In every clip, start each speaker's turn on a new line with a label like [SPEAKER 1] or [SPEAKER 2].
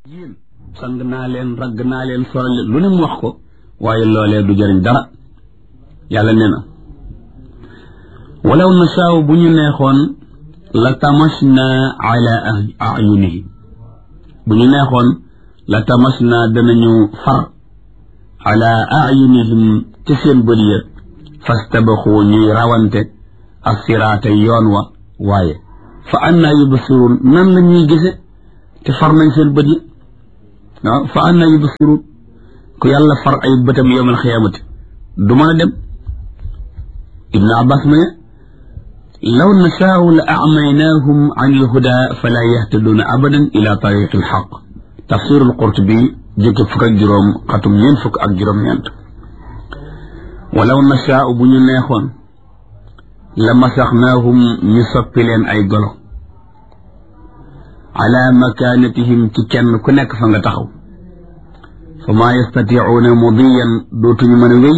[SPEAKER 1] yéen sang naa leen ragg naa leen soral lu ne mu wax ko waaye loolee du jëriñ dara yàlla nee na walaw nasaaw bu ñu neexoon la tamasna ala ayunihim bu ñu neexoon la tamasna danañu far ala ayunihim ci seen bët ya fastabaxu ñuy rawante assiraata yoon wa waaye fa anna yubsiruun nan la ñuy gise te far nañ seen bët yi waaw fa anna yubsiruun ku yàlla far ay bëtam yowmal xiyaamati du mën a dem ibnu abbas ma ne law nashaau la acmaynaahum an ilhuda fala yahtaduuna abadan ila tariqi alxaq tafsiru alqurtubi jukki fukk ak juróom xatum ñeent fukk ak juróom-ñeent walaw nashaau bu ñu neexoon la masaxnaahum ñu soppi leen ay golo ala makaanatihim ci kenn ku nekk fa nga taxaw fa maa yastatiicuuna mudiyan dootuñu mën a wéy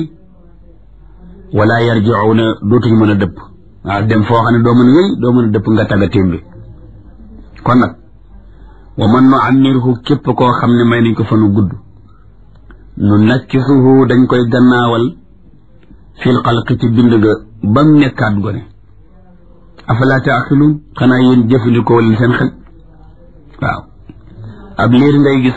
[SPEAKER 1] wala yarjicuuna dootuñu mën a dëpp waaw dem foo xam ne doo mën a wéy doo mën a dëpp nga tagga témbi kon nag wa man nu ammirhu képp koo xam ne may nañ ko fa nu gudd nu nakkisuhu dañ koy gannaawal fil xalqi ci bind ga ba mu nekkaat gone afalaa taaxiluun xanaa yéen jëfandikoo leen seen xel waaw ab liir ngay gis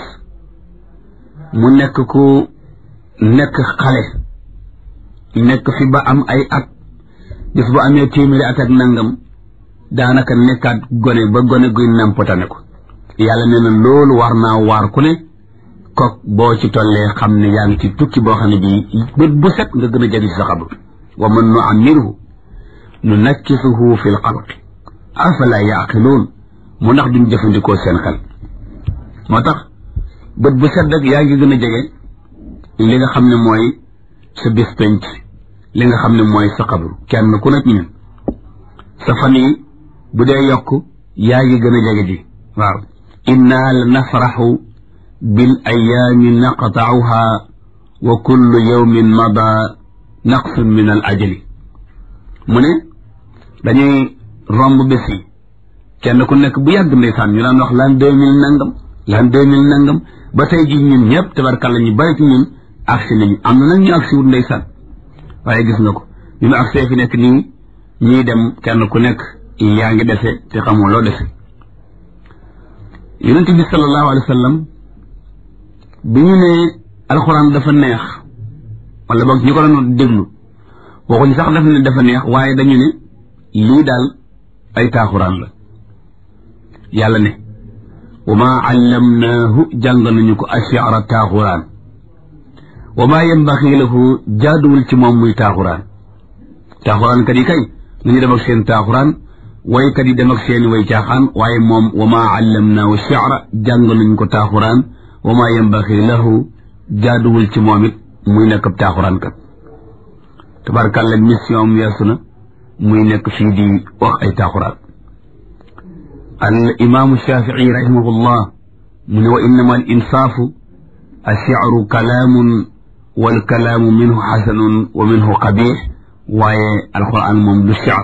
[SPEAKER 1] mu nekk ku nekk xale nekk fi ba am ay at gis bu amee téeméeri at ak nangam daanaka nekkaat gone ba gone guy nampotane ko yàlla nee na loolu war naa waar ku ne kook boo ci tollee xam ne yaa ngi ci tukki boo xam ne bii bët bu set nga gën a jagi ci sa xabru wa man nu ammirhu nu nakkisuhu fi l xalqi afala yaqiluun mu ndax duñ jëfandikoo seen xel moo tax bët bu set rek yaa ngi gën a jege li nga xam ne mooy sa bis penc li nga xam ne mooy sa xabru kenn ku nekk ñun sa fan yi bu dee yokk yaa ngi gën a jege ji waaw inna la nafraxu bil ayaami naqtauha wa kullu yawmin mada naqsun min al ajali mu ne dañuy romb bés yi kenn ku nekk bu yàgg ndeysaan ñu daan wax l'an deux mille nangam l'an deux mille nangam ba tey ji ñun ñëpp tabarkàlla ñu bari ci ñun agsi nañu am na nag ñu agsi wut ndeysaan waaye gis nga ko ñu nu agsee fi nekk nii ñuy dem kenn ku nekk yaa ngi dese te xamoo loo dese yonent bi sallallahu alayhi wa sallam bi ñu ne alxuraan dafa neex wala boog ñu ko doon déglu waxuñ sax daf ne dafa neex waaye dañu ne lii daal ay taaxuraan la yàlla ne wa maa allamnaahu jàng nañu ko ashiara taaxuraan wa maa yambaxi lahu jaaduwul ci moom muy taaxuraan taaxuraan kat yi kay nañu dem ak seen taaxuraan waykat yi dem ak seen way caaxaan waaye moom wa maa allamnaahu shiara jàng nañu ko taaxuraan wa maa yambaxi lahu jaaduwul ci moom it muy nekk ab taaxuraan kat tabarkàlla mission am weesu na muy nekk fii di wax ay taaxuraan al imaamu shafii rahimahullah mu ne wa innama al insaafu ash-shi'ru kalaamun wal kalaamu minhu xasanun wa minhu qabiix waaye alquran moom du shi'r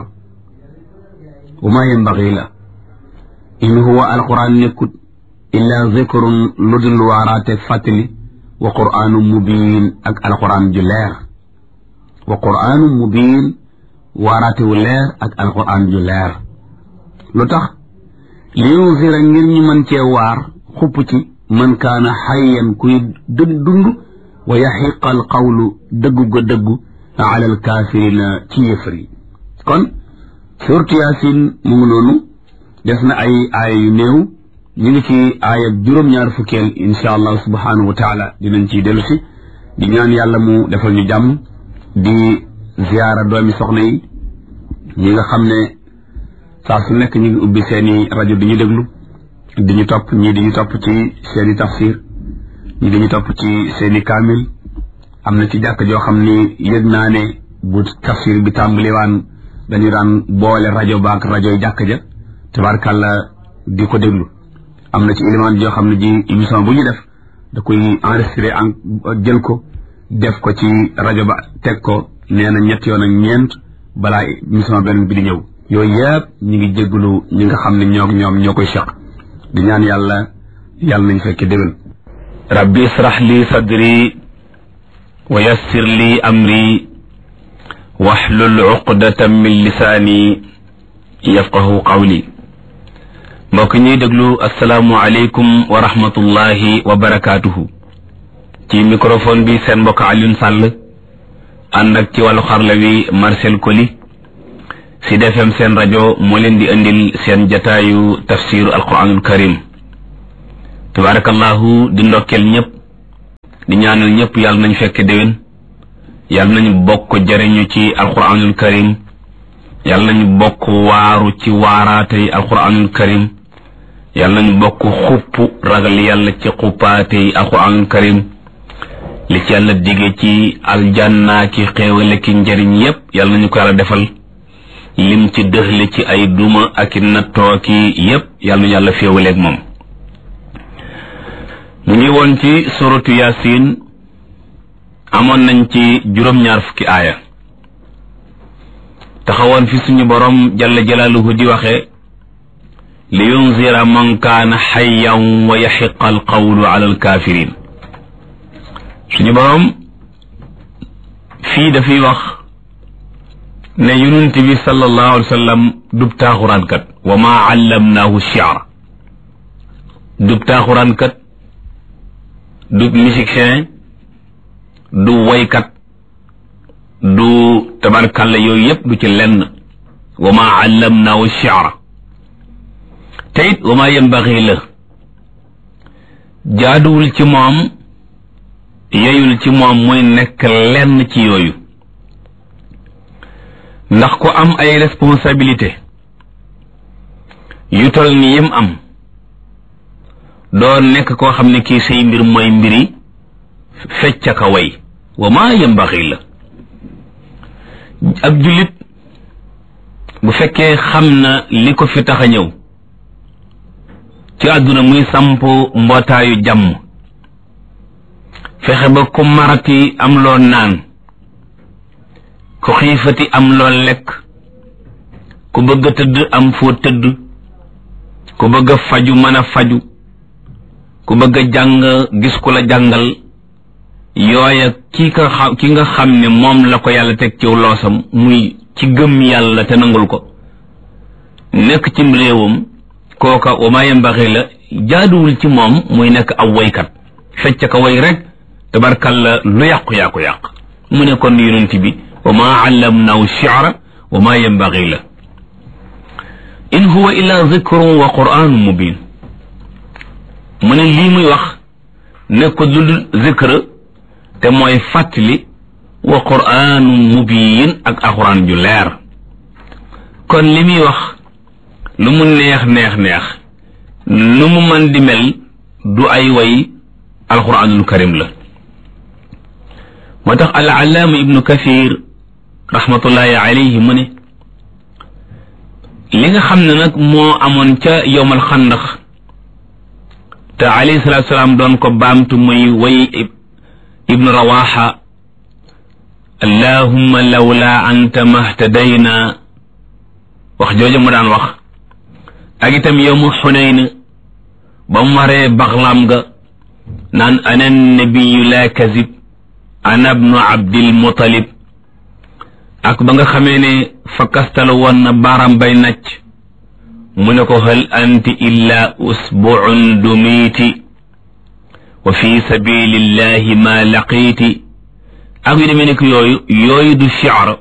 [SPEAKER 1] wa maa yanbaghi la in huwa alquran nekkut illaa zikrun lu dul waaraate fàttali wa qur'aanu mubiin ak alquran ju leer wa qur'aanu mubiin waaraate wu leer ak alquran ju leer lu tax li yunzira ngir ñu mën cee waar xupp ci man kaana xayyan kuy dund wa yaxiqa al qawlu dëggu ga dëggu ala al kaafirina ci yëfër yi kon suurtu yaasin mu ngi noonu des na ay aaya yu néew ñu ngi ci aaya juróom-ñaar fukkeel insha allah subhanahu wa taala dinañ ciy dellu si di ñaan yàlla mu defal ñu jàmm di ziyaara doomi soxna yi ñi nga xam ne saa su nekk ñu ngi ubbi seeni rajo di ñu déglu di ñu topp ñii di ñu topp ci seeni tafsir ñii di ñu topp ci seeni kaamil am na ci jàkk joo xam ni yëg naa ne bu tafsir bi tàmbaliwaan dañu daan boole rajo baak rajo jàkk ja tabarkàlla di ko déglu am na ci élément joo xam ne ji émission bu ñu def da koy enregistré en jël ko def ko ci rajo ba teg ko nee na ñett yoon ak ñeent balaa émission benn bi di ñëw yooyu yëpp ñu ngi jégalu ñi nga xam ne ñoo ñoom ñoo koy seq di ñaan yàlla yàlla nañ fekk déwén
[SPEAKER 2] rabbi israh li sadri wa yassir li amri waxlul uqdatan min lisaani yafqahu qawli mbokk ñuy déglu asalaamu aleykum wa rahmatullahi wa barakaatuhu ci microphone bi seen mbokk Alioune Sall ànd ak ci wàllu xarla wi Marcel Koli Sud FM seen rajo moo leen di indil seen jataayu tafsiru alquranul karim tabarakallahu di ndokkeel ñëpp di ñaanal ñëpp yàlla nañ fekk déwén yàlla nañ bokk jëriñu ci alquranul karim yàlla nañ bokk waaru ci waaraatey alquranul karim yàlla nañ bokk xupp ragal yàlla ci xuppaatey alquranul karim li ci yàlla dige ci aljanna ki xéewale ki njëriñ yépp yàlla nañu ko yàlla defal lim ci dëxle ci ay duma ak i nattoo ki yépp yàlla nañu yàlla féewaleeg moom mu ngi woon ci suratu yasin amoon nañ ci juróom-ñaar fukki aaya taxawoon fi suñu borom jalla jalaaluhu di waxe li yunzira man kaana xayyan wa yaxiqa alqawlu ala alkaafirin suñu borom fii dafay wax ne yonent bi sallallahu alayhi wa sallam dub taaxuraankat wa maa allamnaahu shi'ra dub taaxuraankat du musicien du woykat du tabarkalla yooyu yépp du ci lenn wa maa allamnaahu shi'ra te it wa maa yanbaxi la jaaduwul ci moom yeyul ci moom muy nekk lenn ci yooyu ndax ku am ay responsabilité yu tol ni yim am doo nekk koo xam ne kii say mbir mooy mbiri fecc ka way wa maa yambaxi la ab jullit bu fekkee xam na li ko fi tax a ñëw ci àdduna muy samp mbootaayu jàmm fexe ba ku marati am loo naan ku xiifati am loo lekk ku bëgg a tëdd am foo tëdd ku bëgg a faju mën a faju ku bëgg a jàng gis ku la jàngal yooya ki nga xam ki nga xam ne moom la ko yàlla teg ciw loosam muy ci gëm yàlla te nangul ko nekk cim réewam kooka wa maa yambaxi la jaaduwul ci moom muy nekk aw woykat fecc ka woy rek tabarkalla lu yàqu yaa ko yàq mu ne kon yonent bi wa maa allamnaahu shi'ra wa maa yanbaghi la in huwa illa zikrun wa qur'anun mubin mu ne lii muy wax nekkul lu dul zikr te mooy fàttali wa qur'anun mubin ak alxuraan ju leer kon li muy wax lu mu neex neex neex lu mu mën di mel du ay way alxuraanul karim la moo tax al allaama ibnu kathir rahmatullahi alayhi mu ne li nga xam ne nag moo amoon ca yowmal xandax te alayhi salaatu salaam doon ko baamtu muy way ibnu rawaxa allahumma lawla anta mahtadayna wax jooju mu daan wax ak itam yowmu xunayn ba mu waree baxlaam ga naan ana nabiyu la kazib ana bnu abdil mutalib ak ba nga xamee ne fa kastalu woon na baaram bay nacc mu ne ko hal anti illa usbuun dumiiti wa fi sabilillahi ma laqiiti ak yu demee nekk yooyu yooyu du shi'r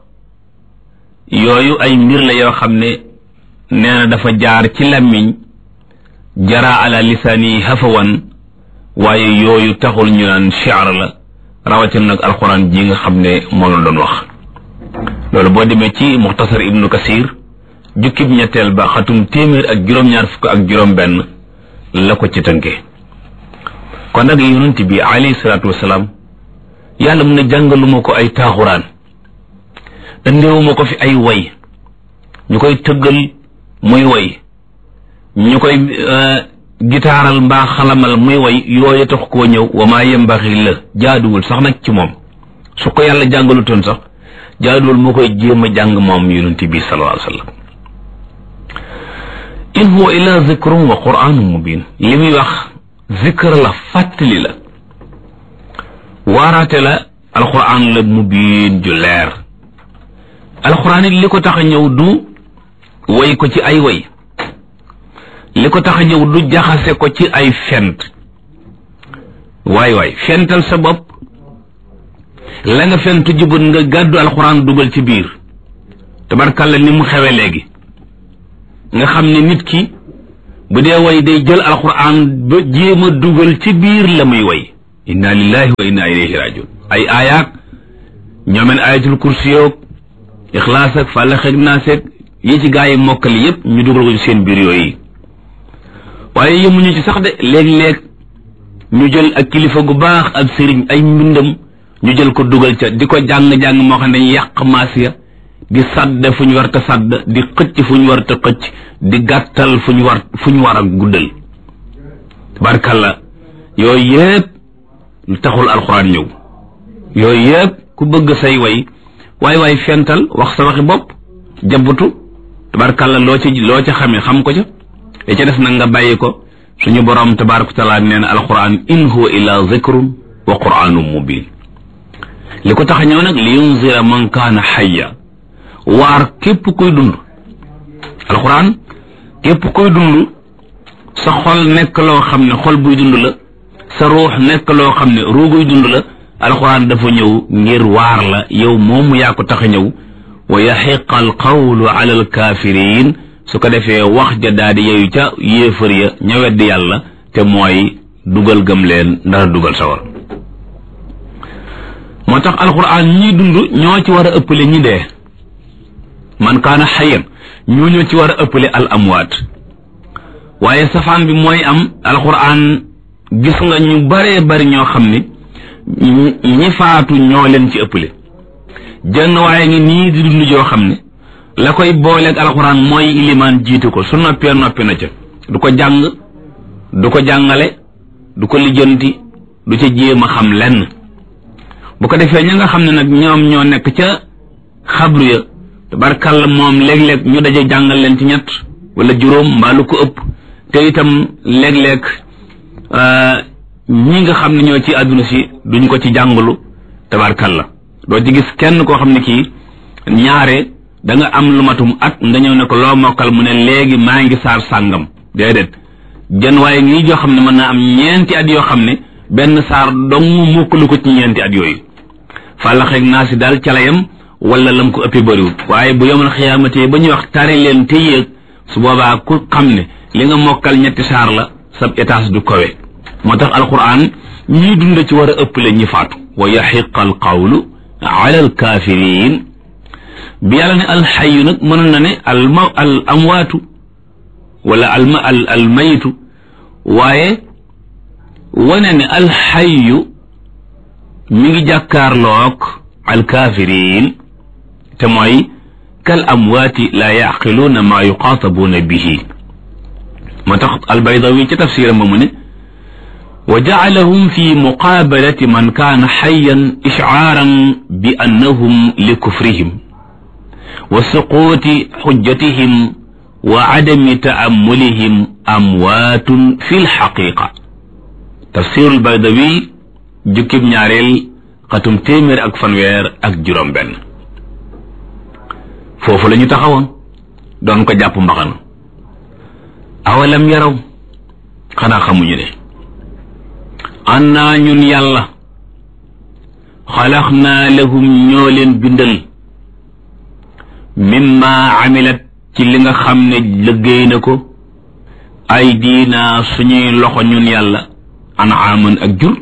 [SPEAKER 2] yooyu ay mbir la yoo xam ne nee na dafa jaar ci làmmiñ jara ala lisaani hafawan waaye yooyu taxul ñu naan shi'r la rawatina nag alxuraan ji nga xam ne moom la doon wax loolu boo demee ci muxtasar ibnu kasir jukkib ñetteel ba xatum téeméer ak juróom-ñaar fukk ak juróom-benn la ko ci tënkee kon nag yonent bi alayhi salaatu wasalaam yàlla mun ne jàngaluma ko ay taaxuraan andeewuma ko fi ay way ñu koy tëggal muy way ñu koy gitaaral mbaa xalamal muy way yooyu tax koo ñëw wa maa yembaxi la jaaduwul sax nag ci moom su ko yàlla jàngalutoon sax jaaduwul moo koy jéem a jàng moom yonent bi sallallahu alayhi wa sallam in huwa illa zikrun wa qur'anun mubin li muy wax zikr la fàttali la waaraate la alquran la mubiin ju leer alquran it li ko tax a ñëw du way ko ci ay way li ko tax a ñëw du jaxase ko ci ay fent waay waay fental sa bopp la nga fentu jubut nga gàddu alxuraan dugal ci biir tabarkàlla ni mu xewe léegi nga xam ne nit ki bu dee way day jël alxuraan ba jéem a dugal ci biir la muy way inna lillahi wa inna ilayhi rajiun ay aayaak ñoomeen ayatul kursi yoog ixlaas ak fàllax ak naas ak yi ci gaa yi mokkali yépp ñu dugal ko ci seen biir yooyu waaye yemuñu ci sax de léeg-léeg ñu jël ak kilifa gu baax ak sëriñ ay mbindam ñu jël ko dugal ca di ko jàng-jàng moo xam ne dañuy yàq maas ya di sadd fu ñu war ta sadd di xëcc fu ñu war ta xëcc di gàttal fu ñu war fu ñu war a guddal tabarkalla yooyu yëpp lu taxul alxuraan ñëw yooyu yëpp ku bëgg say way waay waay fental wax sa waxi bopp jabbutu tabarkalla loo ci loo ca xamee xam ko ca li ca des nag nga bàyyi ko suñu borom tabaraka taala nee na alquran in huwa illa zikrun wa quranun mubin li ko tax a ñëw nag li yunzira man kaana xayya waar képp kuy dund alquran képp kuy dund sa xol nekk loo xam ne xol buy dund la sa ruux nekk loo xam ne ruuguy dund la alquran dafa ñëw ngir waar la yow moomu yaa ko tax a ñëw wa yaxiqa alqawlu ala alkafirin su ko defee wax ja daal di yeyu ca yéefar ya ña weddi yàlla te mooy dugal gëm leen ndara dugal sawar moo tax alquran ñi dund ñoo ci war a ëppale ñi dee man kaana xayan ñoo ñoo ci war a ëppale al amwaat waaye safaan bi mooy am alquran gis nga ñu baree bari ñoo xam ne ñi faatu ñoo leen ci ëppale jënn waaye ngi nii di dund joo xam ne la koy booleeg alxuraan mooy ilimaan jiitu ko su noppee noppi na ca du ko jàng du ko jàngale du ko lijjanti du ca jéem a xam lenn bu ko defee ña nga xam ne nag ñoom ñoo nekk ca xabru ya tabarkàlla moom léeg-léeg ñu daje jàngal leen ci ñett wala juróom mbaa lu ko ëpp te itam léeg-léeg ñi nga xam ne ñoo ci àdduna si duñ ko ci jàngalu tabarkàlla doo ci gis kenn koo xam ne kii ñaare da nga am lu matum at nga ñëw ne ko loo mokkal mu ne léegi maa ngi saar sàngam déedéet jën waaye ngi joo xam ne mën naa am ñeenti at yoo xam ne benn saar dong mokkalu ko ci ñeenti at yooyu fàllaxeeg naa si daal calayam wala lam ko ëppee bëriwul waaye bu yomal xiyaamatee ba ñuy wax tari leen te yéeg su boobaa ku xam ne li nga mokkal ñetti saar la sab étage du kowe moo tax alquran ñii dund ci war a ëppale ñi faatu wa yaxiqa al qawlu ala al kafirin bi yàlla ne alxayu nag mënoon na ne al ma al amwaatu wala al ma al al mayitu waaye wane ne alxayu mi ngi jàkkaarloog al kafirin te mooy kal amwaati la yaqiluuna maa yuqaatabuuna bihi moo tax albaydawi ci tafsiram ba mu ne wa jacalahum fi muqaabalati man kaana xayan ishcaaran bi annahum li kufrihim wa suquuti xujjatihim wa cadami taamulihim amwaatun fi lxaqiqa tafsiru albaydawi jukkib ñaareel xatum téeméer ak fanweer ak juróom benn foofu la ñu taxawoon doon ko jàpp mbaxana awalam yaraw xanaa xamuñu ne annaa ñun yàlla xalax naa lahum ñoo leen bindal mimma amilat ci li nga xam ne liggéey na ko ay diina suñuy loxo ñun yàlla anaaman ak jur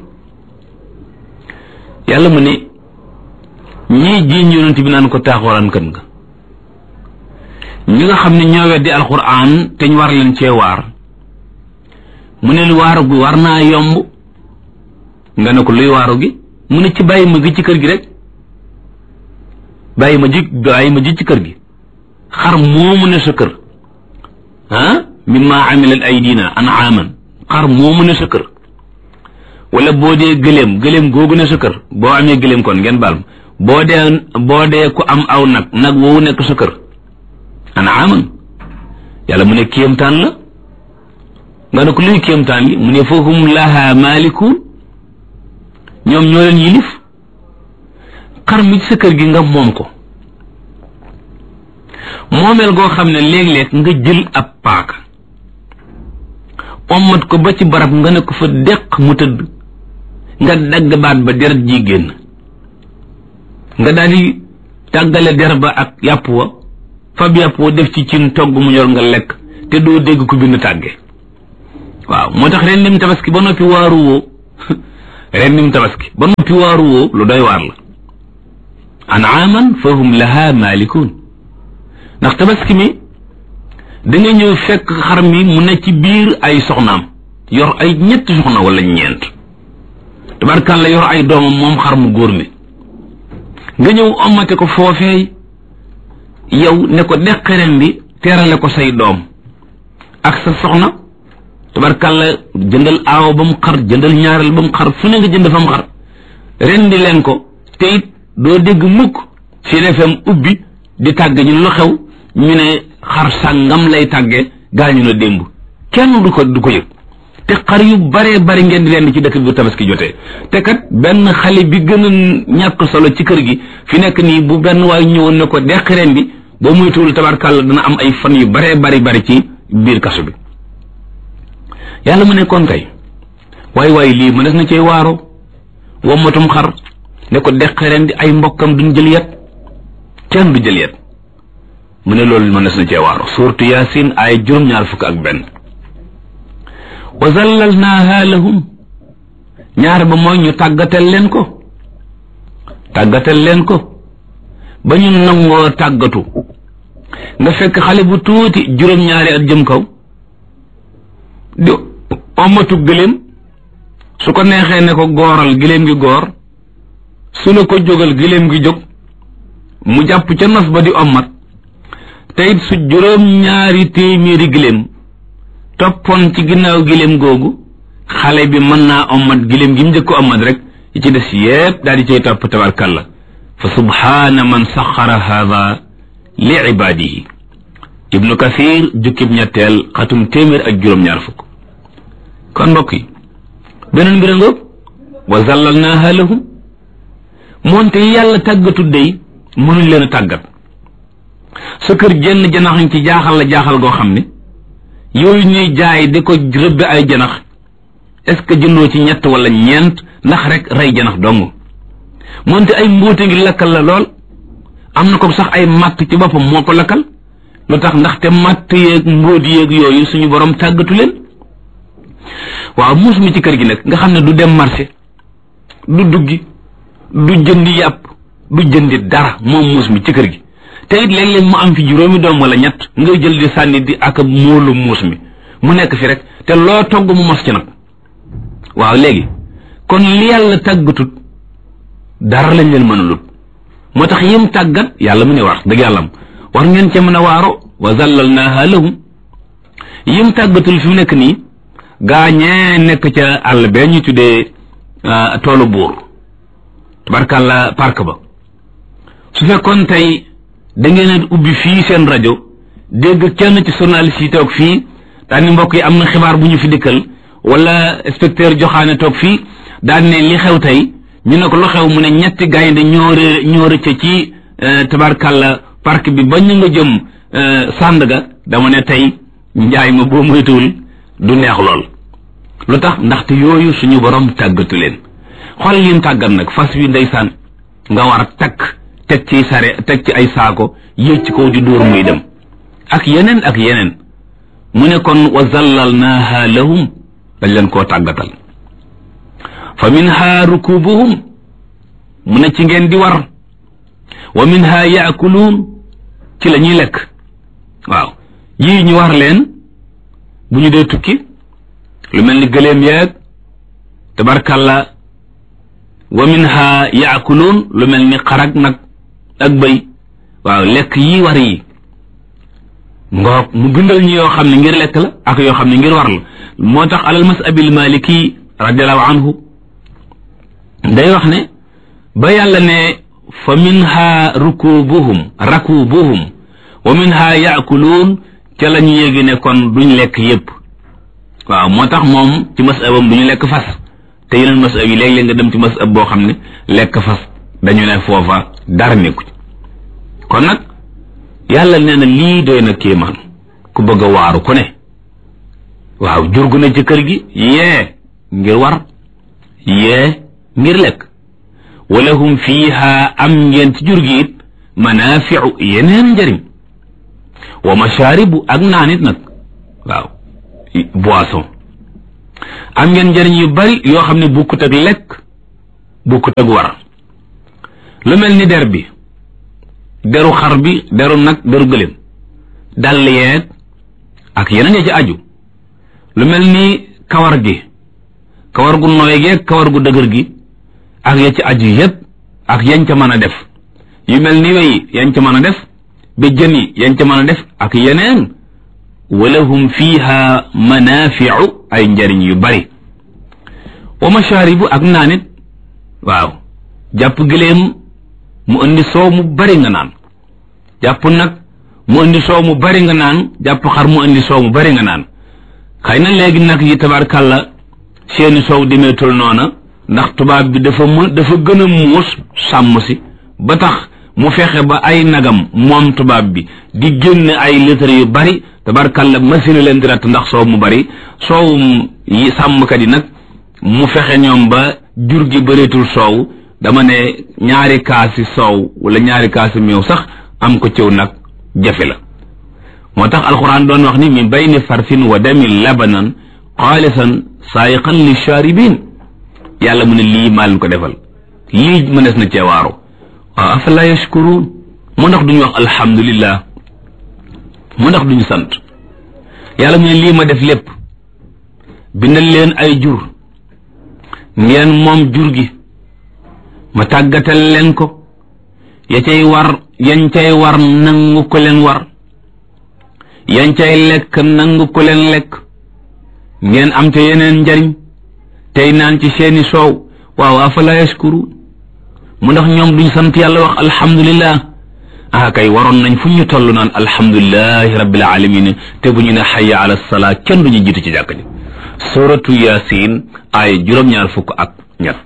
[SPEAKER 2] yàlla mu ne ñii jiiñ yonent bi naan ko taaxuraan kan nga ñi nga xam ne ñoo weddi alquran te ñu war leen cee waar mu ne waaru gi war naa yomb nga ne ko luy waaru gi mu ne ci bàyyi ma gi ci kër gi rek bàyyi ma ji bàyyi ma ji ci kër gi xar moomu ne sa kër ah mimma amilat aydina anaaman xar moomu ne sa kër wala boo dee gëléem gëléem googu ne sa kër boo amee gëléem kon ngeen baal ma boo dee boo dee ku am aw nag nag woowu nekk sa kër anaaman yàlla mu ne kéemtaan la nga ne ko luy kéemtaan li mu ne fahum laha maalikun ñoom ñoo leen yilif xar mi ci sa kër gi nga moom ko moomeel goo xam ne léeg-léeg nga jël ab paaka ommat ko ba ci barab nga ne ko fa deq mu tëdd nga dagg baat ba deret ji génn nga daal di tàggale der ba ak yàpp wa fab yàpp wa def ci cin togg mu ñor nga lekk te doo dégg ku bind tàgge waaw moo tax ren dim tabaski ba noppi waaru woo ren dim tabaski ba noppi waaru woo lu doy waar la anaaman fa hum laha maalikun ndax tabaski mi da nga ñëw fekk xar mi mu ne ci biir ay soxnaam yor ay ñetti soxna wala ñeent tabarkàlla yor ay doomam moom xar mu góor mi nga ñëw omate ko foofee yow ne ko deq ren bi teerale ko say doom ak sa soxna tabarkàlla jëndal aaw ba mu xar jëndal ñaareel ba mu xar fu ne nga jënd fa mu xar ren di leen ko te it doo dégg mukk Sud FM ubbi di tàgg ñu lu xew ñu ne xar sàngam lay tàgge gaañu na démb kenn du ko du ko yëg te xar yu baree bari ngeen di leen ci dëkk bi tabaski jotee te kat benn xale bi gën a ñàkk solo ci kër gi fi nekk nii bu benn waay ñëwoon ne ko deq ren bi boo muytuwul tabarkàlla dana am ay fan yu baree bari bari ci biir kaso bi yàlla mu ne kon kay waay waay lii mu des na cee waaro wommatum xar ne ko deq ren di ay mbokkam duñ jël yet kenn du jël yet mu ne loolu mën na cee waaro suurtu yaasin ay juróom-ñaar fukk ak benn wa zallalnaaha lahum ñaar ba mooy ñu tàggatal leen ko tàggatal leen ko ba ñu nangoo tàggatu nga fekk xale bu tuuti juróom-ñaari at jëm kaw di omatu gëléem su ko neexee ne ko gooral gëléem gi goor su ne ko jógal gëléem gi jóg mu jàpp ca nos ba di ommat te it su juróom-ñaari téeméeri gëléem toppoon ci ginnaaw gëléem googu xale bi mën naa ommat gëléem gi mu njëkk ommat rek yi ci des yépp daal di cay topp tabarkalla fa subhaana man saxara haada li ibaadihi ibnu kathir jukkib ñetteel xatum téeméer ak juróom-ñaar fukk kon mbokk yi beneen mbir ngoog wa zallalnaaha lahum moonte yàlla tàggatu dey mënuñ leen a tàggat sa kër jenn janax ci jaaxal la jaaxal goo xam ne yooyu ñuy jaay di ko rëbbe ay janax est-ce que jëndoo ci ñett wala ñeent ndax rek rey janax dong moonte ay mbóote ngi lakkal la lool am na ko sax ay matt ci boppam moo ko lakkal lu tax ndaxte matt yeeg mbóot yeeg yooyu suñu borom tàggatu leen waaw muus mi ci kër gi nag nga xam ne du dem marché du duggi du jëndi yàpp du jëndi dara moom muus mi ci kër gi te it léeg-léeg mu am fi juróomi doom wala ñett ngay jël di sànni di ak móolu muus mi mu nekk fi rek te loo togg mu mos ci nag waaw léegi kon li yàlla tàggatut dara lañ leen mën a lut moo tax yim tàggat yàlla mu ne war dëgg yàlla am war ngeen ca mën a waaro wa zallalnaaha lahum yim tàggatul fi mu nekk nii gaañee nekk ca àll bee ñu tuddee toolu buur tabarkàlla park ba su fekkoon tey da ngeen a ubbi fii seen rajo dégg kenn ci journaliste yi toog fii daan ni mbokk yi am na xibaar bu ñu fi dikkal wala inspecteur joxaane toog fii daan ne li xew tey ñu ne ko lu xew mu ne ñetti gaynde ñoo ré ñoo rëcc ci tabarkàlla park bi ba ñu nga jëm Sandaga dama ne tey njaay ma boo moytuwul du neex lool lu tax ndaxte yooyu suñu borom tàggatu leen xool lim tàggat nag fas wi ndeysaan nga war a takk teg ci sare teg ci ay saako yéeg ci kaw di dóor muy dem ak yeneen ak yeneen mu ne kon wa zallalnaaha lahum dañ leen koo tàggatal fa minha rukubuhum mu ne ci ngeen di war wa minha yaakuluun ci la ñuy lekk waaw yii ñu war leen bu ñu dee tukki lu mel ni gëléem yeeg tabarkalla wa minha yaakuluun lu mel ni xarag nag ak bëy waaw lekk yi war yi ngoog mu bindal ñu yoo xam ne ngir lekk la ak yoo xam ne ngir war la moo tax alal masabil maliki radiallahu anhu day wax ne ba yàlla ne fa minha rukubuhum rakubuhum wa minha yaakuluun ca la ñu yéegi ne kon duñ lekk yépp waaw moo tax moom ci masabam du ñu lekk fas te yeneen masab yi léeg-léeg nga dem ci masab boo xam ne lekk fas dañu ne foofa dara nekku ci kon nag yàlla nee na lii doy na kéemaan ku bëgg a waaru ku ne waaw jurgu na ci kër gi yee ngir war yee ngir lekk walahum fiiha am ngeen ci jur gi it manaafiu yeneen njëriñ wa mashaaribu ak naan it nag waaw boisson am ngeen njëriñ yu bari yoo xam ne bukkut ak lekk bukkut ak war lu mel ni der bi deru xar bi deru nag deru gëléem dàll yeeg ak yeneen ya ci aju lu mel ni kawar gi kawar gu nooy geeg kawar gu dëgër gi ak ya ci aju yépp ak yañ ca mën a def yu mel ni wey yañ ca mën a def béjjën yi yañ ca mën a def ak yeneen walahum fiha manafiu ay njariñ yu bari wa mashaaribu ak naanit waaw jàpp gileem mu indi soow mu bari nga naan jàpp nag mu indi soow mu bari nga naan jàpp xar mu indi soow mu bari nga naan xëy na léegi nag yi tabarkàlla seeni soow demeetul noona ndax tubaab bi dafa mu dafa gën a muus sàmm si ba tax mu fexe ba ay nagam moom tubaab bi di génn ay litre yu bari tabarkàlla machine leen di ratt ndax soow mu bari soowum yi sàmmkat yi nag mu fexe ñoom ba jur gi bëreetul soow dama ne ñaari kaasi soow wala ñaari kaasi meew sax am ko cëw nag jafe la moo tax alxuraan doon wax ni min bayni farsin wa damin labanan xaalisan saayiqan li shaaribin yàlla mu ne lii maa leen ko defal lii mënees na ceewaaru waaw afala yashkuruun mu ndax duñu wax alhamdulillah mu ndax duñu sant yàlla mu ne lii ma def lépp bindal leen ay jur ngeen moom jur gi ma tàggatal leen ko ya cay war yañ cay war nangu ko leen war yañ cay lekk nangu ko leen lekk ngeen am te yeneen njariñ tey naan ci seeni soow waaw afala yashkuru mu ndax ñoom duñ sant yàlla wax alhamdulillah ah kay waroon nañ fu ñu toll naan alhamdulilahi rabbil alamin te bu ñu ne xaya ala salaa kenn duñu jiitu ci jàkk ji suratu yasin ay juróom-ñaar fukk ak ñett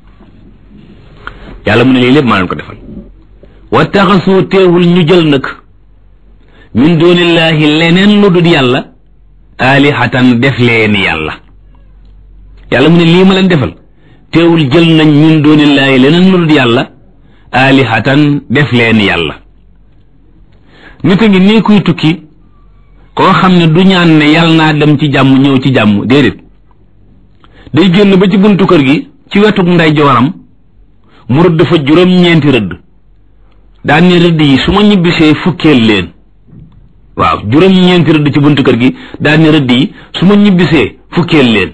[SPEAKER 2] yàlla mu ne lii lépp maa leen ko defal wa taxasoo teewul ñu jël nag min dunillahi leneen lu dul yàlla aalihatan def leen yàlla yàlla mu ne lii ma leen defal teewul jël nañ min dunillahi leneen lu dul yàlla aalihatan def leen yàlla nit a ngi nii kuy tukki koo xam ne du ñaan ne yàlla naa dem ci jàmm ñëw ci jàmm déedéet day génn ba ci buntu kër gi ci wetuk nday jooram mu rëdd fa juróom-ñeenti rëdd daan ne rëdd yi su ma ñibbisee fukkeel leen waaw juróom-ñeenti rëdd ci buntu kër gi daan ne rëdd yi su ma ñibbisee fukkeel leen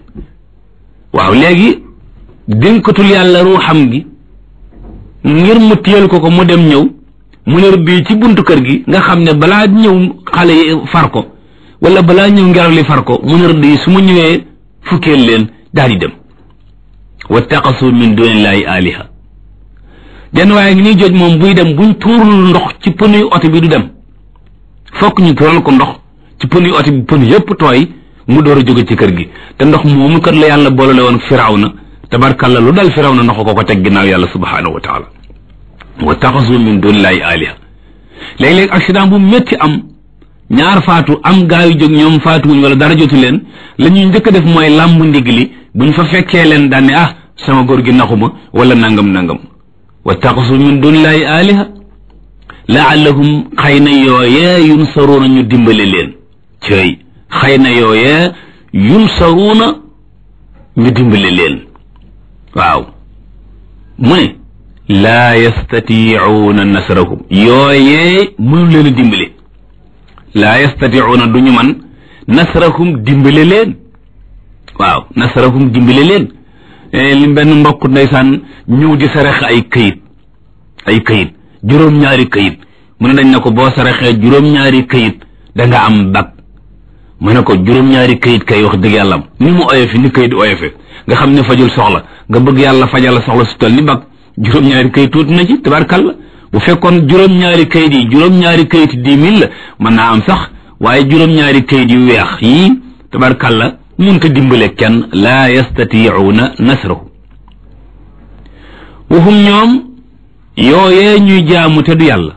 [SPEAKER 2] waaw léegi dénkatul yàlla ruuxam gi ngir mu téyel ko ko mu dem ñëw mu ne rëdd yi ci buntu kër gi nga xam ne balaa ñëw xale yi far ko wala balaa ñëw ngelaw li far ko mu ne rëdd yi su ma ñëwee fukkeel leen daal di dem wattaqasu min dunillahi aliha jenn waaye ngi nii jooj moom buy dem buñ tuurul ndox ci pënuy oto bi du dem fokk ñu tuural ko ndox ci pënuy oto bi pën yépp tooy mu door a jóge ci kër gi te ndox moomu kat la yàlla boolale woon firawna tabarkalla lu dal firawna ndox ko ko teg ginnaaw yàlla subhanahu wa taala wa taxasu min dunillahi aliha léeg-léeg accident bu métti am ñaar faatu am gaa yu jóg ñoom faatuwuñ wala dara jotu leen la ñuy njëkk a def mooy làmb ndigg li buñ fa fekkee leen daan ne ah sama góor gi naxuma wala nangam nangam wa taxasu min dunillahi aliha laallahum xëy na yooyee yunsaruuna ñu dimbale leen cëy xëy na yooyee yunsaruuna ñu dimbale leen waaw mu ne laa yastatiicuuna nasrahum yooyee mënu leen a dimbale laa yastatiicuuna du ñu man nasrahum dimbale leen waaw nasrahum dimbale leen li benn mbokk ndeysaan ñëw di sarax ay këyit ay këyit juróom-ñaari këyit mu ne dañ ne ko boo saraxee juróom-ñaari këyit da nga am bag mu ne ko juróom-ñaari këyit kay wax dëgg yàlla ni mu oyofe ni këyit oyofe nga xam ne fajul soxla nga bëgg yàlla fajal la soxla su toll ni bag juróom-ñaari këyit tuuti na ci tabarkalla bu fekkoon juróom-ñaari këyit yi juróom-ñaari këyit dix mille la mën naa am sax waaye juróom-ñaari këyit yu weex yii tabarkalla munta dimbale kenn laa yastatiicuuna nasrahu waxum ñoom yooyee ñuy jaamu te du yàlla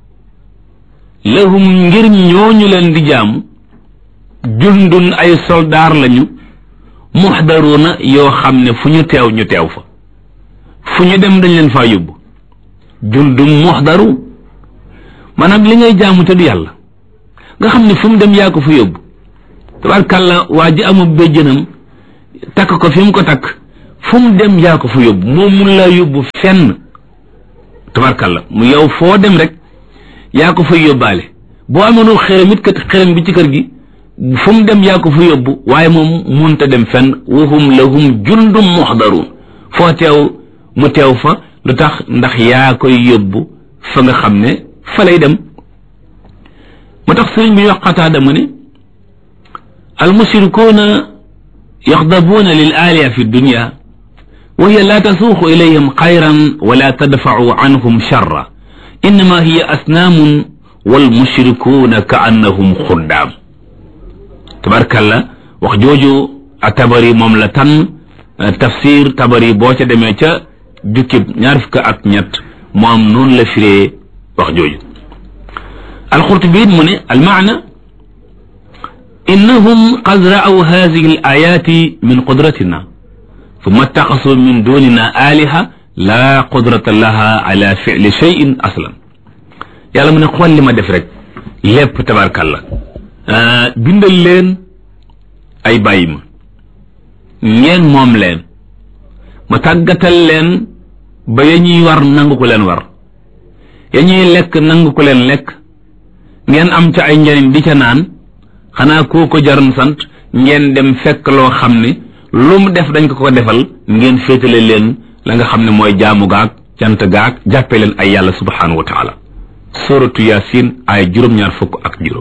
[SPEAKER 2] lahum ngir ñooñu leen di jaamu jundun ay soldaar lañu muxdaruuna yoo xam ne fu ñu teew ñu teew fa fu ñu dem dañ leen faa yóbbu jundun muxdaru maanaam li ngay jaamu te du yàlla nga xam ne fu mu dem yaa ko fa yóbbu tabarkàlla waa ji amul béjjënam takk ko fi mu ko takk fu mu dem yaa ko fa yóbbu moom mun laa yóbbu fenn tabarkàlla mu yow foo dem rek yaa ko fay yóbbaale boo amoonul xërëm it kat xërëm bi ci kër gi fu mu dem yaa ko fa yóbbu waaye moom munta dem fenn wahum lahum jundum muxdaruun foo teew mu teew fa lu tax ndax yaa koy yóbbu fa nga xam ne fa lay dem mu tax sëriñ bi wax qataada mu ne almushrikuuna yaxdabuuna lil aaliya fi dunya wa hiya laa tasuuqu ilayhim xayran wala tadfacu anhum charra innama hiya asnaamun walmushrikuuna ka annahum xuddaam tabarkalla wax jooju a tabari moom la tan tafsir tabari boo ca demee ca jukkib ñaar fukk ak ñett moom noonu la firee wax jooju alxurtubi it mu ne almaana innahum qad ra'aw hadihi al ayati min qudratina thumma ittaxasu min dunina aliha la qudrata laha ala fili cheyin aslan yàlla mu ne xool li ma def rek lépp tabarkalla bindal leen ay bàyyi ma ngeen moom leen ma tàggatal leen ba ya ñuy war nangu ko leen war ya ñuy lekk nangu ko leen lekk ngeen am ca ay njariñ di ca naan xanaa koo ko jaroon sant ngeen dem fekk loo xam ne lu mu def dañ ko ko defal ngeen féetale leen la nga xam ne mooy jaamu gaag cant gaag jàppee leen ay yàlla subhanahu wa taala suratu yasin ay juróom-ñaar fukk ak juróom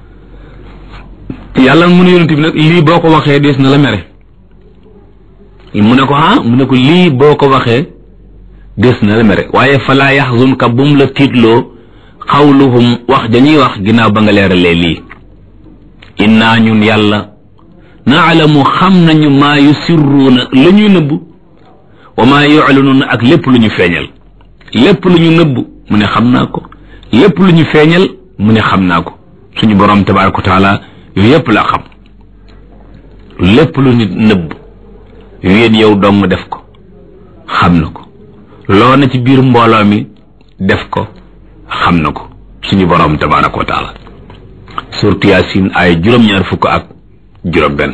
[SPEAKER 2] yàlla mu ne yonent bi nag lii boo ko waxee dees na la mere mu ne ko ah mu ne ko lii boo ko waxee des na la mere waaye falaa yaxzunka bum la tiitloo xawluhum wax dañuy wax ginnaaw ba nga leeralee lii innaa ñun yàlla naalamu xam nañu maa yusirruuna la ñuy nëbb wa maa yuclinuuna ak lépp lu ñu feeñal lépp lu ñu nëbb mu ne xam naa ko lépp lu ñu feeñal mu ne xam naa ko suñu borom tabaraka wa taala yooyu yépp la xam lépp lu nit nëbb yéen yow dong def ko xam na ko loo na ci biir mbooloo mi def ko xam na ko suñu borom tabaraka wa taala surtu yaasin ay juróom-ñaar fukk ak juróom benn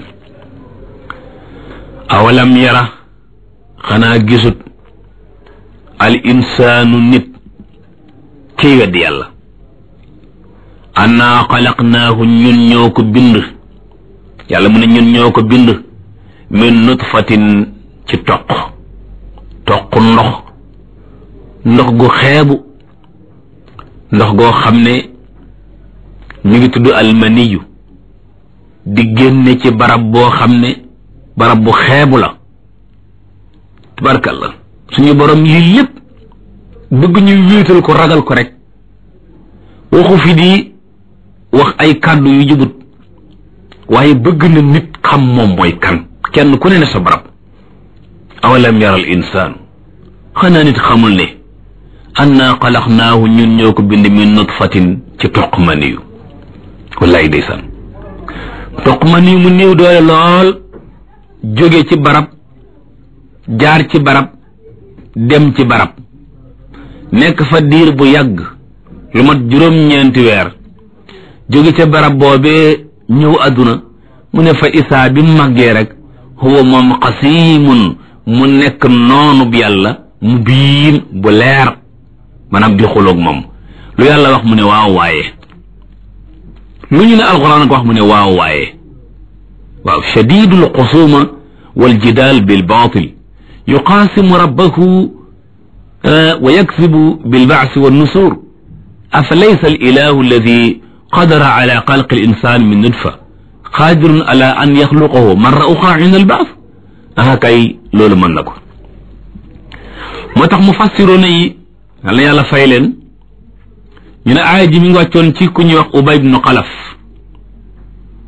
[SPEAKER 2] awalam yara xanaa gisut al insaanu nit kiy weddi yàlla annaa xalaqnaahu ñun ñoo ko bind yàlla mu ne ñun ñoo ko bind min nutfatin ci toq toq ndox ndox gu xeebu ndox goo xam ne mi ngi tudd almaniyu di génne ci barab boo xam ne barab bu xeebu la tabarkalla suñu borom lii lépp bëgg ñu wéetal ko ragal ko rek waxu fi di wax ay kàddu yu jubut waaye bëgg na nit xam moom mooy kan kenn ku ne ne sa barab awalam yaral insaanu xanaa nit xamul ne annaa xalaqnaahu ñun ñoo ko bind min nutfatin ci toq maniyu wallaay ndeysaan toq maniyu mu néew doole lool jóge ci barab jaar ci barab dem ci barab nekk fa diir bu yàgg lu mat juróom-ñeenti weer jóge ca barab boobee ñëw àdduna mu ne fa isaa bi màggee rek huwa moom xasiimun mu nekk noonu bi yàlla mu biin bu leer maanaam di xuloog moom lu yàlla wax mu ne waaw waaye lu ñu ne alxuraan ko wax mu ne waaw waaye waaw shadidul xusuma wal jidaal bil baatil yuqaasimu rabbahu wa yaksibu bil baasi wa nusur afa laysa al ilahu alladi qadara ala xalqi al insan min nutfa qaadirun ala an yaxluqahu marra uxra inda al baas aha kay loolu mën na ko moo tax mu fassiroona yi yàlla yàlla fay leen ñu ne aaya ji mi ngi wàccoon ci ku ñuy wax ubay ibnu xalaf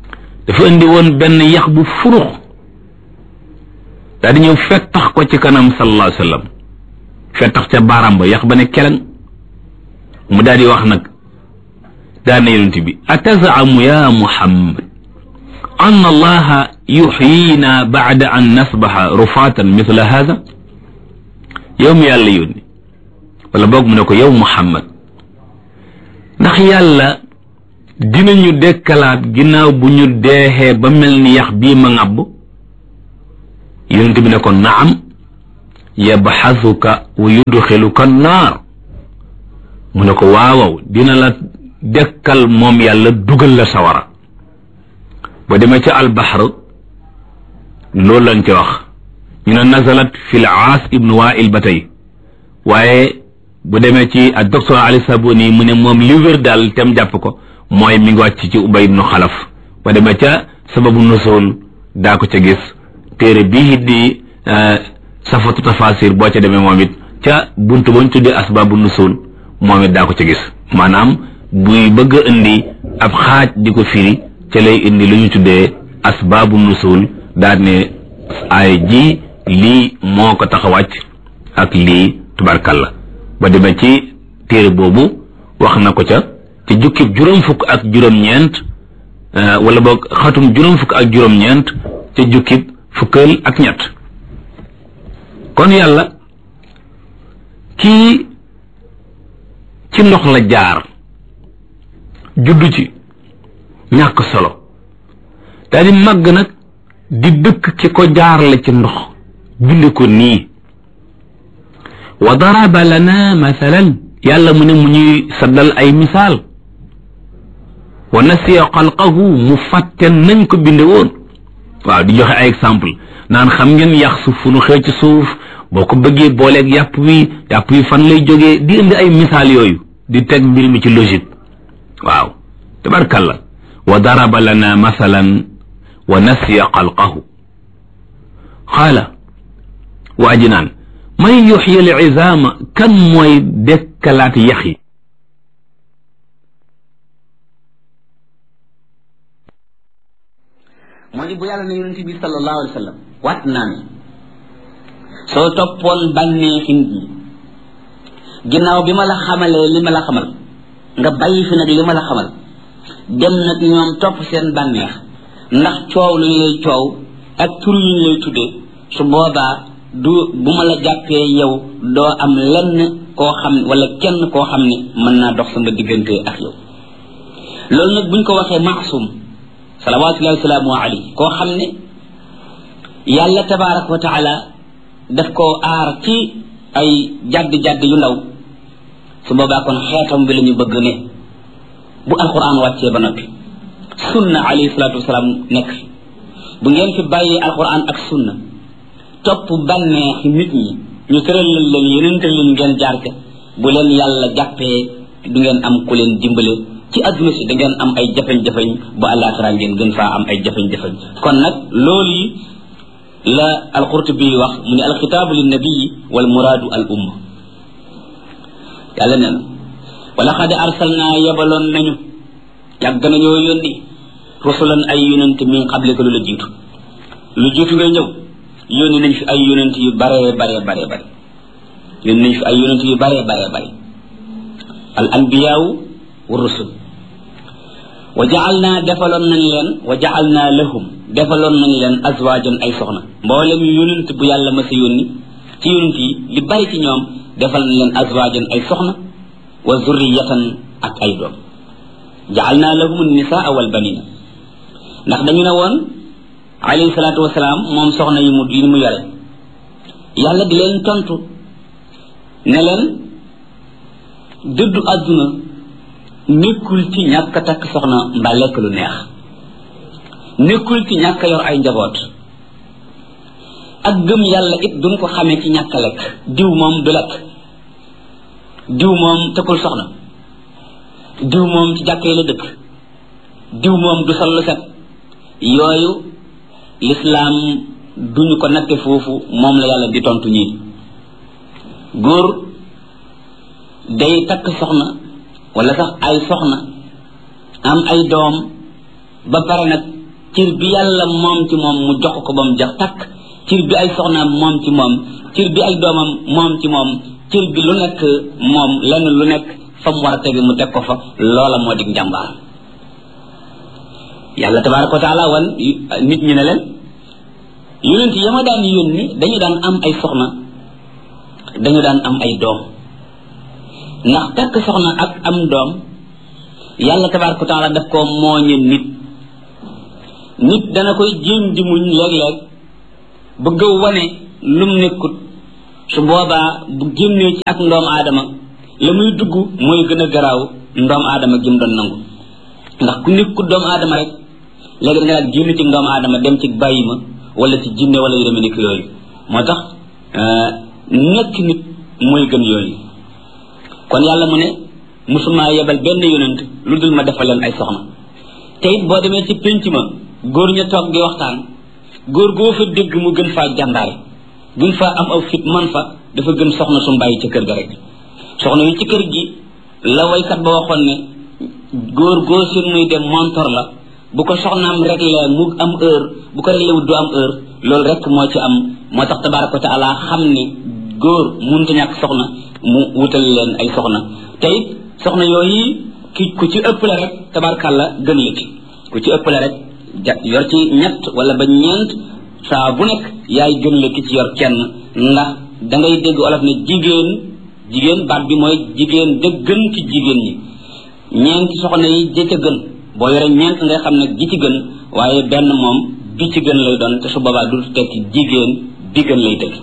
[SPEAKER 2] dafa indi woon benn yax bu furux daal di ñëw fettax ko ci kanam sallallahu alayhi wa sallam fettax ca baaraam ba yax ba ne keleng mu daal di wax nag daan na yonent bi atazamu ya muhammad an allaha yuxyina bacda an nasbaxa rufaatan mithla hada yow mi yàlla yónni wala boog mu ne ko yow muhammad ndax yàlla dinañu dekkalaat ginnaaw bu ñu deexee ba mel ni yax bii ma ŋàbb yonent bi ne ko naam yabxasuka wa yudxiluka naar mu ne ko waawaw dina la dekkal moom yàlla dugal la sawara ba demee ca albaxar loolu lañ ca wax ñu ne nazalat fi l aas ibnu wail ba tey waaye bu demee ci ak docteur ali saboni mu ne moom li wér daal tem jàpp ko mooy mi ngi wàcc ci ubay ibnu xalaf ba demee ca sababu nusul daa ko ca gis téere bii di safatu tafasir boo ca demee moom it ca buntu bañ tuddee asbabu nusul moom it daa ko ca gis maanaam buy bëgg a indi ab xaaj di ko firi ca lay indi lu ñu tuddee asbaabu nusul daal ne ay ji lii moo ko tax a wàcc ak lii tubarkalla ba demee ci téere boobu wax na ko ca ci jukkib juróom fukk ak juróom-ñeent wala boog xatum juróom fukk ak juróom-ñeent ca jukkib fukkal ak ñett kon yàlla kii ci ndox la jaar juddu ci ñàkk solo daal di màgg nag di dëkk ki ko jaarale ci ndox bind ko nii wa daraba lana mathalan yàlla mu ne mu ñuy saddal ay misaal wa nasiya xalqahu mu fàtte nañ ko binde woon waaw di joxe ay exemple naan xam ngeen yax suuf fu nu xëy ci suuf boo ko bëggee booleeg yàpp wi yàpp wi fan lay jógee di indi ay misaal yooyu di teg mbir mi ci logique waaw tabarkalla wa daraba lana mathalan wa nasiya xalqahu xaala waa ji naan man yuxyi al izaama kan mooy dekkalaat yax yi
[SPEAKER 1] moo di bu yàlla ne yonent bi sallallahu alayhi wa sallam waat naa ne soo toppoon bànneexi nit ñi ginnaaw bi ma la xamalee li ma la xamal nga bàyyi fi nag li ma la xamal dem nag ñoom topp seen bànneex ndax coow lu ñu lay coow ak tur yu ñu lay tuddee su boobaa du bu ma la jàppee yow doo am lenn koo xam wala kenn koo xam ne mën naa dox sama diggante ak yow loolu nag buñ ko waxee maasum salawatullahi wasalaamu alayhi koo xam ne yàlla tabaraka wa taala daf koo aar ci ay jadd-jadd yu ndaw su boobaa kon xeetam bi la ñu bëgg ne bu alquran wàccee ba noppi sunna alayhi salatu wasalaam nekk fi bu ngeen fi bàyyee alquran ak sunna topp bànneexi nit ñi ñu tëralal leen yeneen leen ngeen jaar ca bu leen yàlla jàppee du ngeen am ku leen dimbale ci adduna si da ngeen am ay jafeñ-jafeñ bu àllaaxira ngeen gën faa am ay jafeñ-jafeñ kon nag loolu yi la alqurtubi wax mu ne alxitaabu linnabii wal muraadu al umma yàlla nee na wala xad arsalna yebaloon nañu yàgg nañoo yónni rusulan ay yonent min qablika lu la jiitu lu jiitu ngay ñëw yónni nañ fi ay yonent yu baree baree baree bare yónni nañ fi ay yonent yu baree baree bare al anbiyaawu wa rusul wa jaalna defaloon nañ leen wa jaalna lahum defaloon nañ leen azwaajan ay soxna mboolem yonent bu yàlla ma sa yónni ci yonent yi li bari ci ñoom defal nañ leen azwaajan ay soxna wa zurriyatan ak ay doom jaalna lahum nisaa wal banina ndax dañu ne woon alayhi salaatu wasalaam moom soxna yi mu yi mu yore yàlla di leen tontu ne leen dëddu àdduna nekkul ci ñàkk a takk soxna mbaa lekk lu neex nekkul ci ñàkk a yor ay njaboot ak gëm yàlla it duñ ko xamee ci ñàkk a lekk diw moom du lekk diw moom tëkkul soxna diw moom ci jàkkee la dëkk diw moom du sol lu set yooyu lislaam duñu ko natte foofu moom la yàlla di tontu ñii góor day takk soxna wala sax ay soxna am ay doom ba pare nag cir bi yàlla moom ci moom mu jox ko ba mu jax takk cir bi ay soxnaam moom ci moom cir bi ay doomam moom ci moom cir bi lu nekk moom lenn lu nekk fa mu war a tege mu teg ko fa loola moo dig njàmbaar yàlla tabaraka wa taala wan nit ñi ne leen yonent ya ma daan yónni dañu daan am ay soxna dañu daan am ay doom ndax takk soxna ak am doom yàlla tabaraka wa taala daf koo mooñe nit nit dana koy jéem di muñ léeg-léeg bëgg a wane lum nekkut su boobaa bu génnee ci ak ndoom aadama la muy dugg mooy gën a garaaw ndoom aadama gi mu doon nangu ndax ku nekkut doomu aadama rek léegi da nga daal génn ci ndoom aadama dem ci bàyyi ma wala ci jinne wala yu demee nekk yooyu moo tax nekk nit mooy gën yooyu kon yàlla mu ne musuma yebal benn yonent lu dul ma defal leen ay soxna te it boo demee ci pénc ma góor ña toog di waxtaan góor goo fa dégg mu gën faa jàmbaare gën faa am aw fit man fa dafa gën soxna su bàyyi ca kër ga rek soxna yi ci kër gi la waykat ba waxoon ne góor goo seen muy dem montor la bu ko soxnaam réglé mu am heure bu ko réglé wut du am heure loolu rek moo ci am moo tax tabaraka wa taala xam ne góor munta ñàkk soxna mu wutal leen ay soxna te it soxna yooyu ki ku ci ëppale rek tabarakàlla gën la ci ku ci ëppale rek ja yor ci ñett wala ba ñeent saa bu nekk yaay gën la ki ci yor kenn ndax da ngay dégg olof ne jigéen jigéen baat bi mooy jigéen da gën ci jigéen ñi ñeenti soxna yi ja ca gën boo yore ñeent ngay xam ne gi ci gën waaye benn moom bi ci gën lay doon te su boobaa du tekki jigéen bi gën lay tëgg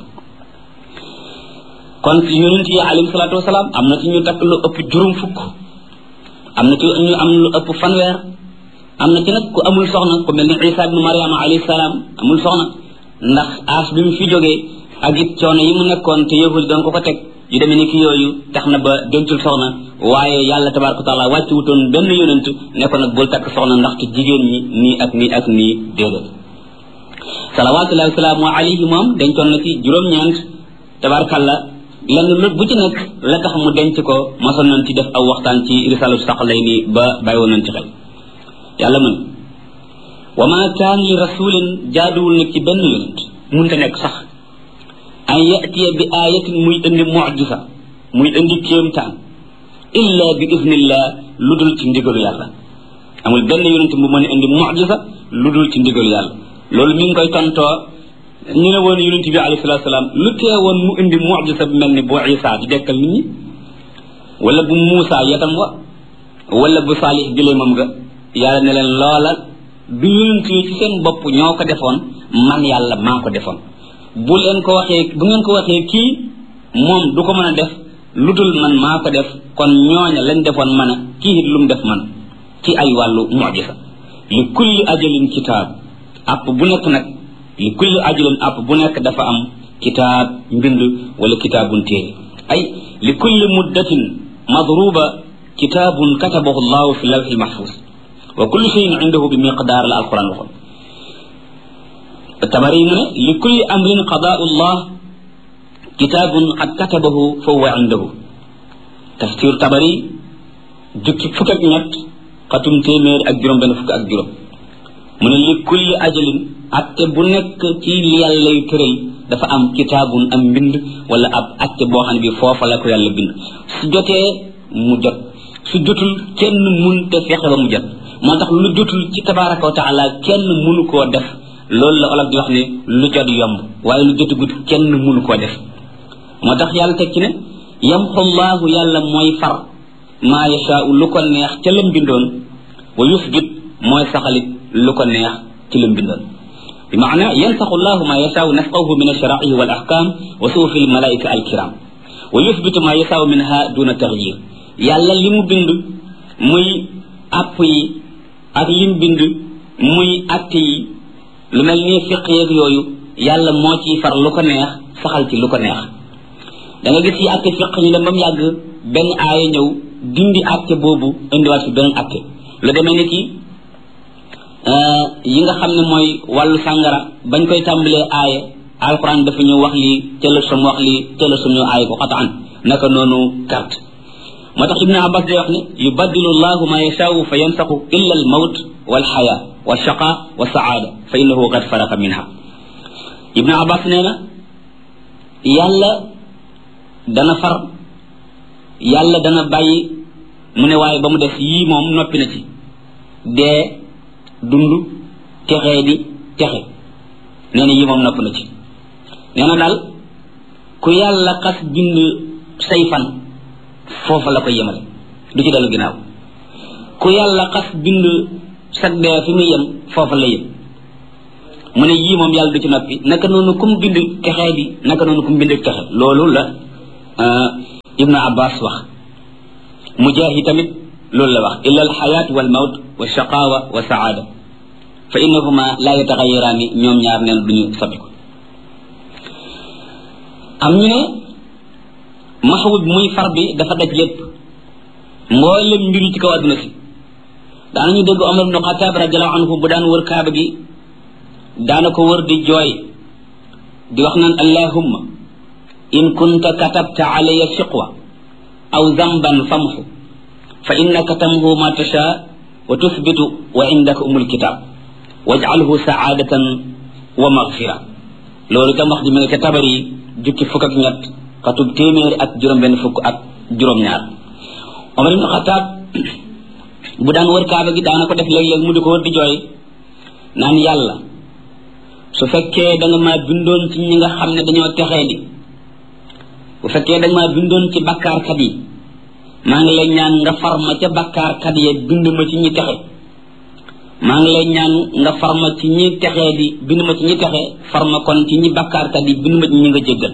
[SPEAKER 1] kon ci yonent yi alayhi salaatu wasalaam am na ci ñu takk lu ëpp juróom fukk am na ci ñu am lu ëpp fanweer am na ci nag ku amul soxna ku mel ni isa ibnu mariama alayhi salaam amul soxna ndax aas bi mu fi jógee ak it coono yi mu nekkoon te yahud doon ko ko teg yu demee ni ki yooyu tax na ba dencul soxna waaye yàlla tabaraka taala wàcc wutoon benn yonent ne ko nag bul takk soxna ndaxte jigéen ñi nii ak nii ak nii déedéet salawatullahi wasalaamu alayhi moom dencoon na ci juróom-ñeent tabarakallah lenn lu bu ci nekk la tax mu denc ko mosoon nañ ci def aw waxtaan ci risalu sax lay nii ba bàyyi woon nañ ci xel yàlla mun wa ma kaan li rasulin jaaduwul nag ci benn yonent munta nekk sax an yatiya bi ayatin muy indi mujisa muy indi kéemtaan illa bi idnillah lu dul ci ndigalu yàlla amul benn yonent bu mën a indi mujisa lu dul ci ndigalu yàlla loolu mi ngi koy tontoo ñu ne woon yonent bi alayhi salatu salaam lu tee woon mu indi mujisa bu mel ni bu isa di dekkal nit ñi wala bu muusa yatam wa wala bu saalix gileemam ga yàlla ne leen loola du yonent yi ci seen bopp ñoo ko defoon man yàlla maa ko defoon bu leen ko waxee bu ngeen ko waxee kii moom du ko mën a def lu dul man maa ko def kon ñooña lañ defoon man a kii it lu mu def man ci ay wàllu mujisa li kulli ajalin kitaab app bu nekk nag li kulli ajalin app bu nekk dafa am kitaab mbind wala kitaabun téere ay li kulli muddatin madruba kitaabun katabahu llahu fi lawxi mahfuz wa kullu cheyin indahu bi miqdaar la alquran waxoon tabari mu ne li kulli amrin qadaau llah kitaabun qad katabahu fa huwa indahu tafsir tabari jukki fukk ak ñett xatum téeméer ak juróom benn fukk ak juróom mu ne li kulli ajalin atte bu nekk ci li yàlla lay tëral dafa am kitaabun am mbind wala ab atte boo xam ne bi foofa la ko yàlla bind su jotee mu jot su jotul kenn mun te fexe ba mu jot moo tax lu jotul ci tabaraka wa taala kenn munu koo def loolu la olof di wax ne lu jot yomb waaye lu jotagut kenn munu koo def moo tax yàlla teg ci ne yamxu llaahu yàlla mooy far maa yashaau lu ko neex ca lam bindoon wa yusbit mooy saxalit lu ko neex ci lam bindoon bi maana yansaxu llahu maa yashaau nasqahu min alsharaihi wal ahkam wa suufi almalaika alkiram wa yusbitu maa yashaau minha duna taxyir yàlla li mu bind muy app yi ak lim bind muy atte yi lu mel ni fiq yeeg yooyu yàlla moo ciy far lu ko neex saxal ci lu ko neex da nga gis yi atte fiq ñu dem ba mu yàgg benn aaya ñëw dindi atte boobu indiwaat fi beneen atte lu demee ni ki yi nga xam ne mooy wàllu sàngara bañ koy tàmbalee aaya alquran dafa ñu wax lii tëla sum wax lii tëla sum ñu aaya ko xataan naka noonu carte moo tax ibnu abbas day wax ne yubaddilu llahu ma yashaau fa yansaxu illa al mawt wal xaya
[SPEAKER 3] wa shaqa wa saada fa innahu qad faraqa minha ibnu abbas nee na yàlla dana far yàlla dana bàyyi mu ne waaye ba mu def yii moom noppi na ci dee dund texee di texe nee na yii moom nopp na ci nee na daal ku yàlla xas bind say fan foofa la ko yemale du ci dellu ginnaaw ku yàlla xas bind sag dee fi muy yem foofa la yem mu ne yii moom yàlla du ci noppi naka noonu kum bind texee di naka noonu kum bind texe loolu la ibnu abbas wax mujahid tamit loolu la wax illa alxayaat wal mawt wa shaqawa wa saada fa innahuma la yataxayiraani ñoom ñaar neen duñu soppiku am ñu ne maxwud muy far bi dafa daj lépp mboolem mbir yi ci kaw àdduna si daanañu dégg omar ibnu xataab radiallahu anhu bu daan wër kaaba gi daana ko wër di jooy di wax naan allahumma in kunta katabta alaya shiqwa aw zamban famxu fa innaka tamhu ma tasha wa tuthbitu wa indaka umul kitab waj'alhu saadatan wa maghfira loolu itam wax ji mi nga ca tabar yi jukki fukk ak ñett xatub téeméeri ak juróom benn fukk ak juróom-ñaar omar ibnu xataab bu daan wër kaaba gi daana ko def léeg-léeg mu di ko wër di jooy naan yàlla su fekkee da nga maa bindoon ci ñi nga xam ne dañoo texee di bu fekkee da nga maa bindoon ci bakkaarkat yi maa ngi lay ñaan nga far ma ca bakkaarkat yi bind ma ci ñi texe maa ngi lay ñaan nga far ma ci ñi texee di bind ma ci ñi texe far ma kon ci ñi bakkaarkat yi bind ma ci ñi nga jéggal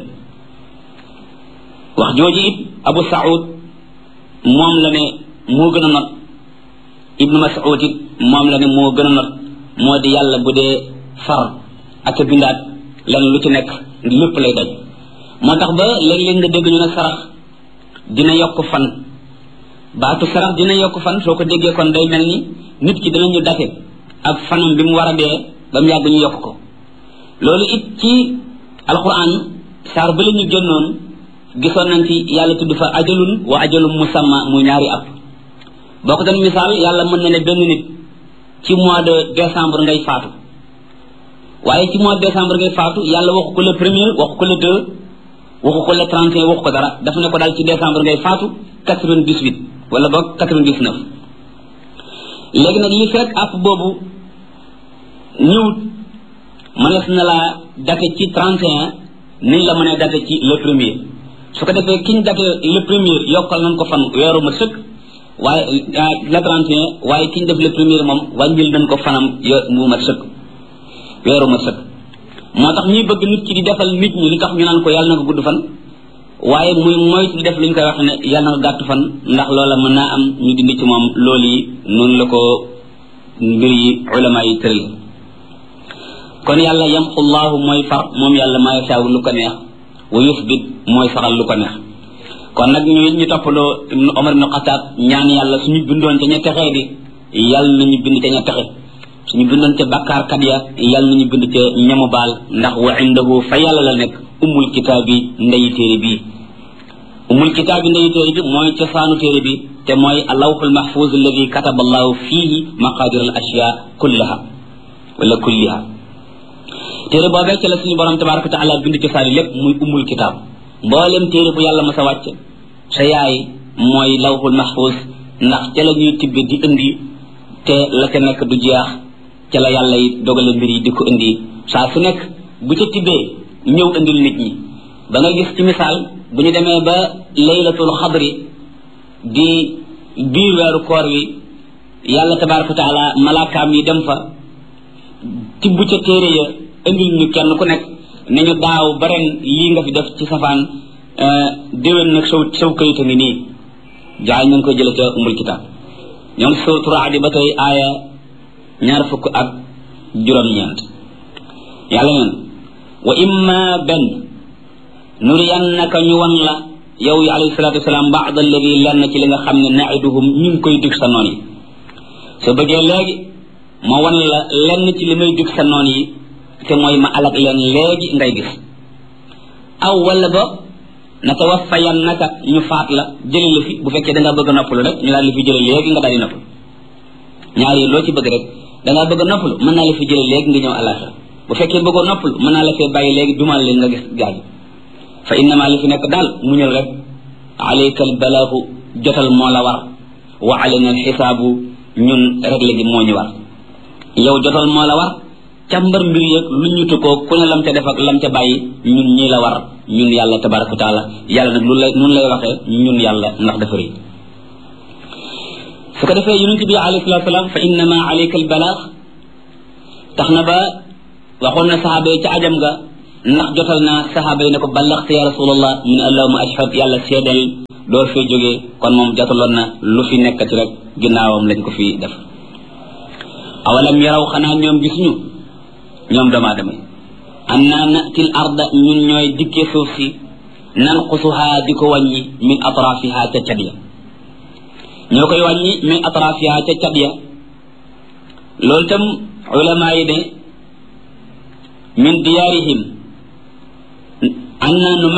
[SPEAKER 3] wax jooju it abu saud moom la ne moo gën a not ibnu mas'ud it moom la ne moo gën a not moo di yàlla bu dee far ak a bindaat len lu ci nekk lépp lay daj moo tax ba léeg-léeg nga dégg ñu ne sarax dina yokk fan baatu sarax dina yokk fan soo ko déggee kon day mel ni nit ki dinañu date ak fanam bi mu war a dee ba mu yàgg ñu yokk ko loolu it ci alquran saar ba la ñu génnoon gisoon nañ ci yàlla tudd fa ajalun wa ajalun musamma muy ñaari ab boo ko doon misaal yàlla mën na ne benn nit ci mois de décembre ngay faatu waaye ci mois de décembre ngay faatu yàlla waxu ko le premier waxu ko le deux waxu ko le trente et un waxu ko dara dafa ne ko daal ci décembre ngay faatu quatre vingt dix huit wala boog quatre vingt dix neuf léegi nag li fekk app boobu ñëwut mënees na laa date ci trente et un niñ la mënee date ci le premier su ko defee kiñ date le premier yokkal nañ ko fan weeru ma sëkk waaye le trente et un waaye kiñ def le premier moom wàññil nañ ko fanam yo mu ma sëkk weeru ma sëkk moo tax ñuy bëgg nit ki di defal nit ñi li tax ñu naan ko yàlla na ko gudd fan waaye muy moytu di def lu ñu koy wax ne yàlla na ko gàtt fan ndax loola mën naa am ñu dindi ci moom loolu yi noonu la ko mbir yi ulama yi tëral kon yàlla yamxu llahu mooy far moom yàlla maa yasaaw lu ko neex wa yusbit mooy saxal lu ko neex kon nag ñu ñu toppaloo ibnu omar ibnu xataab ñaan yàlla suñu bindoon ca ña texee di yàlla nañu bind ca ña texe suñu bindoon ca bàkkaarkat ya yàlla nañu bind ca ñamu baal ndax wa indahu fa yàlla la nekk umul kitaab bi ndeyi téere bii umul kitaab bi ndeyi téere bi mooy cosaanu téere bi te mooy alawxul mahfuz alladi kataba allahu fihi maqadir al ashya kullaha wala kulliha téere boobee ca la suñu borom tabaraka wa taala bind cosaani lépp muy umul kitaab mboolem téere bu yàlla ma sa wàcc sa yaay mooy lawxul mahfuz ndax ca la ñuy tibbi di indi te la ca nekk du jeex ca la yàlla yi dogale mbir yi di ko indi saa su nekk bu ca tibbee ñëw indil nit ñi ba nga gis ci misaal bu ñu demee ba laylatul xadri di biir weeru koor wi yàlla tabaraka wa taala malaakaam yi dem fa tibb ca téere ya indil ñu kenn ku nekk ne ñu daaw ba ren lii nga fi def ci safaan déwén nag saw saw kayita ngi nii jaay ñu ngi koy jële ca umul kitaab ñoom sootu raadi ba tey aaya ñaar fukk ak juróom-ñeent yàlla neen wa imma benn nuriyannaka ñu wan la yow yi alayhi salatu wasalaam baad alladi lenn ci li nga xam ne naiduhum ñu ngi koy dig sa noon yi soo bëggee léegi ma wan la lenn ci li may dig sa noon yi te mooy ma alag leen léegi ngay gis aw wala ba natawaffayannaka ñu faat la jële la fi bu fekkee da nga bëgg a noppalu rek ñu daal li fi jële léegi nga daal di noppalu ñaar yi loo ci bëgg rek dangaa bëgg a noppalu mën naa la fi jële léegi nga ñëw àllaaxira bu fekkee bëggoo noppalu mën naa la fee bàyyi léegi dumal leen nga gis gaañu fa innama li fi nekk daal muñal rek alayka albalaahu jotal moo la war wa alayna alxisaabu ñun réglé gi moo ñu war yow jotal moo la war càmbar mbir yeeg lu ñu tukkoo ku ne lam ca def ak lam ca bàyyi ñun ñii la war ñun yàlla tabaraka wa taala yàlla nag lu lay nun lay waxee ñun yàlla ndax dafa rëy su ko defee yonent bi alayhi salatu salaam fa innama alayka albalaax tax na ba waxoon na saxaaba yi ca ajam ga ndax jotal naa saxaaba yi ne ko ballaxte ya rasulallah mu ne allahuma ashhad yàlla seedal door fee jógee kon moom jotaloon na lu fi nekkati rek ginnaawam lañ ko fi def awalam yaraw xanaa ñoom gisuñu ñoom doomu aadama yi anna natil arda ñun ñooy dikkee suuf si nanqusuha di ko wàññi min atrafiha ca cat ya ñoo koy wàññi min atrafiha ca cat ya loolu tam ulama yi ne min diyaarihim anna nu